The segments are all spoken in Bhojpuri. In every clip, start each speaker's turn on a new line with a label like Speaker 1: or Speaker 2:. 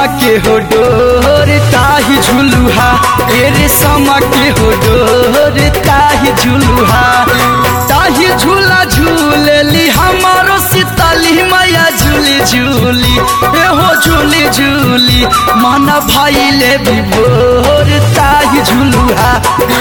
Speaker 1: समा के हो डोर ताही झुलुहा ए रे समा के हो डोर ताही झुलुहा ताही झूला झूलेली हमारो सीताली मैया झूली झूली ए हो झूली झूली मन भइले विभोर ताही झुलुहा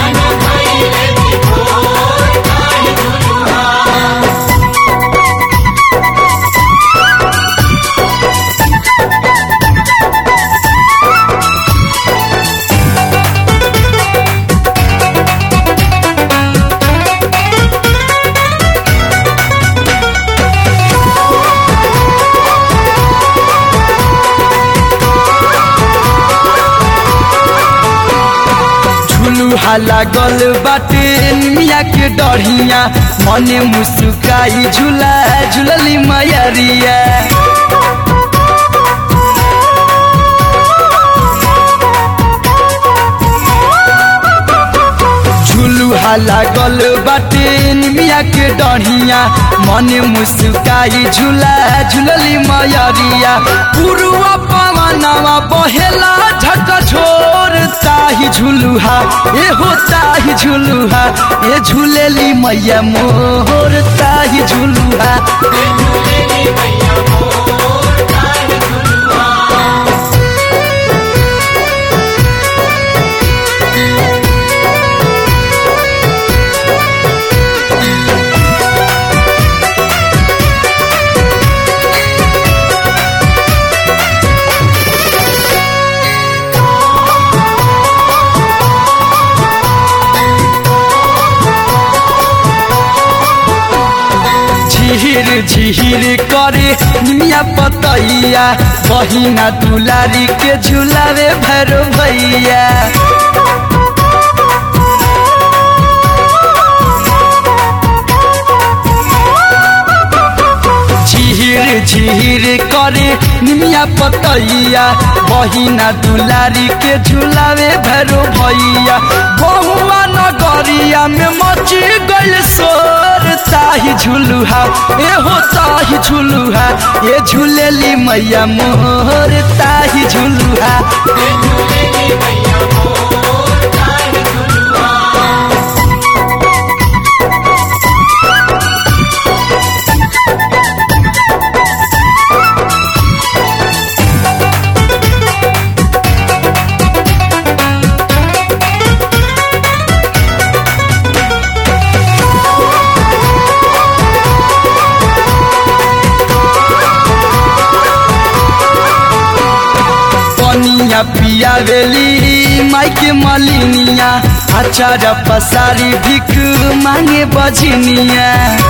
Speaker 1: झुलुहा लागल बाटे मिया के डढ़िया मने मुस्काई झूला झूलली मैरिया झुलुहा लागल बाटे मिया के डढ़िया मने मुस्काई झूला झूलली मैरिया पुरुआ पवनवा बहेला झक छोर ताही झुलुहा ए हो ताही झुलुहा ए झूलेली मैया मोर ताही झुलुहा झिहिर झिहिर करे निमिया पतैया बहिना दुलारी के झुलावे भैरो भैया झिहिर झिहिर करे निमिया पतैया बहिना दुलारी के झुलावे भैरो भैया बहुआ नगरिया में मची गइल सोर ताही झुलुहा ए हो ताही झुलुहा ए झूलेली मैया मोर ताही झुलुहा पनिया पिया वेली माई के मलिनिया अचार पसारी भिख मांगे बजनिया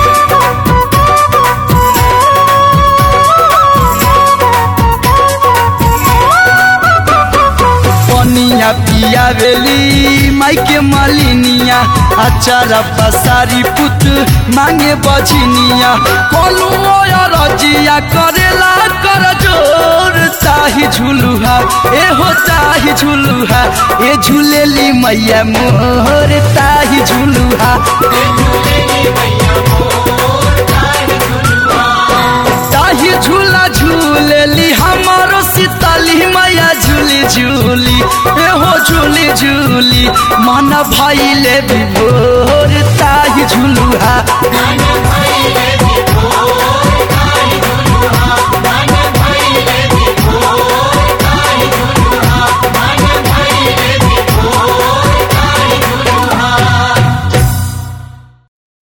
Speaker 1: पनिया पिया वेली माई के मलिनिया अचार पसारी पुत मांगे बजनिया कोलू रजिया करेला कर जोर ताही झुलुहा ए हो ताही झुलुहा ए झूलेली मैया मोर ताही झुलुहा ताही झूला झूलेली हमारो सीताली मैया झूली झूली ए हो झूली झूली मन भइले विभोर ताही झुलुहा